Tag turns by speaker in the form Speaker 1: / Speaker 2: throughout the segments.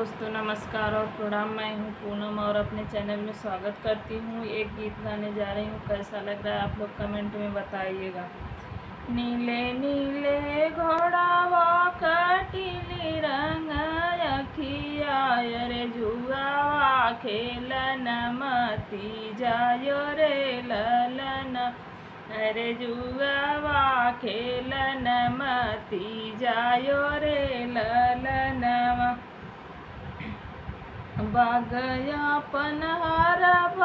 Speaker 1: दोस्तों नमस्कार और प्रणाम मैं हूँ पूनम और अपने चैनल में स्वागत करती हूँ एक गीत गाने जा रही हूँ कैसा लग रहा है आप लोग कमेंट में बताइएगा नीले नीले घोड़ावा कटिली रंग अखिया रे जुआवा खेलन मती जायो रे ललन अरे जुआवा खेलन मती जायो रे ललनवा बागया पनहर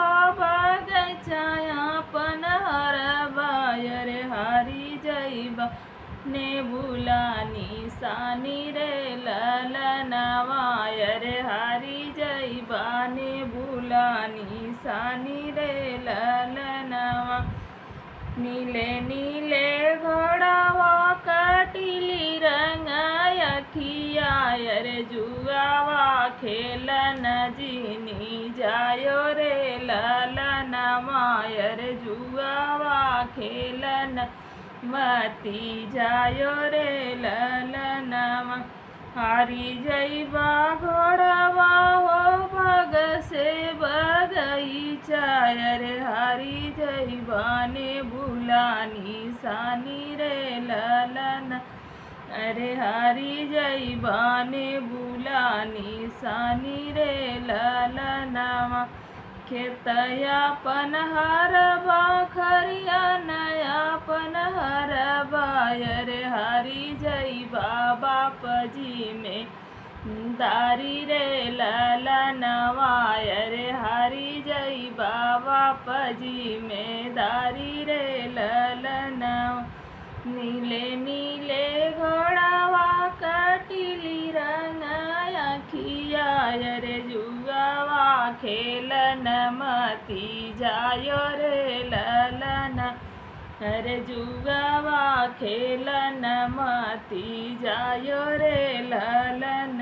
Speaker 1: बगचाया पनहर बायर हारी जैबा ने बुलानी सानी रे ललनवायर हारी जैबा ने बुलानी सानी रे ललनवा नीले नीले घोड़ावा कटिली रंग अखिया रे जुआवा खेलन जीनी जायो रे ललन मायर जुआवा खेलन मती जायो रे ललन हारी जैबा घोड़वा हो भग से बगईचा रे हारी जैबा ने बुलानी सानी रे ललन अरे हारी जैबा ने बुलानी सानी रे ललनवा खेतया पनहर बाखरिया नया पनहर बायर हरी जैबा बाप जी में दारी रे ललनवायर हरी जैबा बाप जी में दारी रे ललनवा नीले नीले घोड़ावा कटिली रंग अखिया रे जुगावा खेलन मती जायो रे ललन अरे जुगावा खेलन मती जायो रे ललन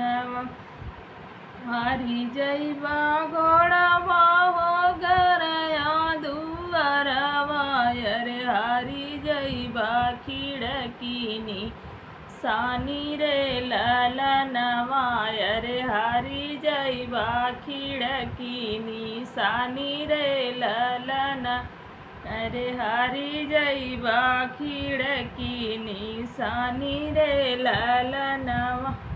Speaker 1: हरी जैबा घोड़ावा हो गरया दुआरवा रे हरी जैबा खिड़कीनी सानी रे ललनवा रे हरी जैबा खिड़कीनी सानी रे ललन अरे हरी जैबा खिड़कीनी सानी रे ललनवा